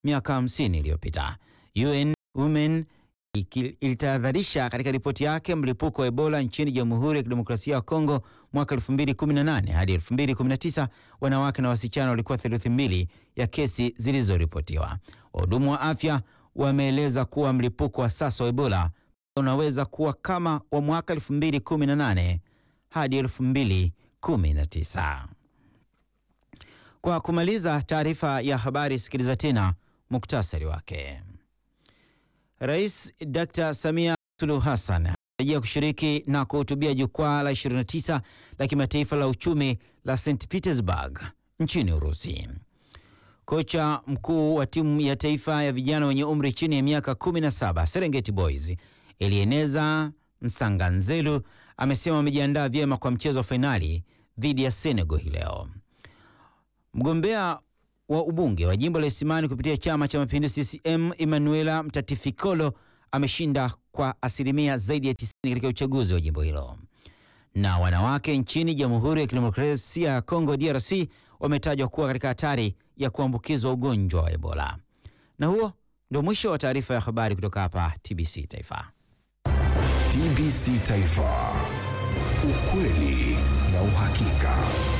miaka 50 iliyopita. UN Women ilitahadharisha katika ripoti yake mlipuko wa Ebola nchini Jamhuri ya Kidemokrasia ya Kongo mwaka 2018 hadi 2019, wanawake na wasichana walikuwa theluthi mbili ya kesi zilizoripotiwa. Wahudumu wa afya wameeleza kuwa mlipuko wa sasa wa Ebola unaweza kuwa kama wa mwaka 2018 hadi 2019. Kwa kumaliza taarifa ya habari, sikiliza tena muktasari wake. Rais Dr. Samia Suluhu Hassan anatarajia kushiriki na kuhutubia jukwaa la 29 la kimataifa la uchumi la St Petersburg nchini Urusi. Kocha mkuu wa timu ya taifa ya vijana wenye umri chini ya miaka 17 Serengeti Boys Elieneza Nsanganzelu amesema amejiandaa vyema kwa mchezo wa fainali dhidi ya Senegal hii leo. Mgombea wa ubunge wa jimbo la Isimani kupitia chama cha mapinduzi CCM Emanuela Mtatifikolo ameshinda kwa asilimia zaidi ya 90 katika uchaguzi wa jimbo hilo. Na wanawake nchini Jamhuri ya Kidemokrasia ya Kongo DRC wametajwa kuwa katika hatari ya kuambukizwa ugonjwa wa Ebola. Na huo ndio mwisho wa taarifa ya habari kutoka hapa TBC Taifa. TBC Taifa, ukweli na uhakika.